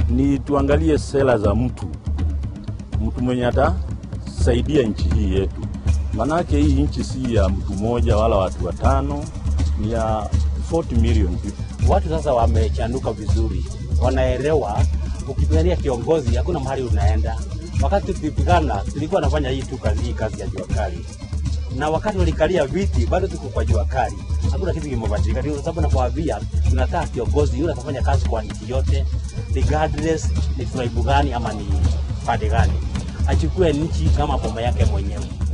ni tuangalie sera za mtu, mtu mwenye atasaidia nchi hii yetu, manake hii nchi si ya mtu mmoja wala watu watano, ni ya 40 million people. Watu sasa wamechanuka vizuri, wanaelewa ukipigania kiongozi hakuna mahali unaenda. Wakati tulipigana tulikuwa nafanya hii tu kazi, hii kazi ya jua kali, na wakati walikalia viti bado tuko kwa jua kali, hakuna kitu kimebadilika. Ndio sababu nakwambia tunataka kiongozi yule atafanya kazi kwa nchi yote, regardless ni tribe gani ama ni pande gani, achukue nchi kama boma yake mwenyewe.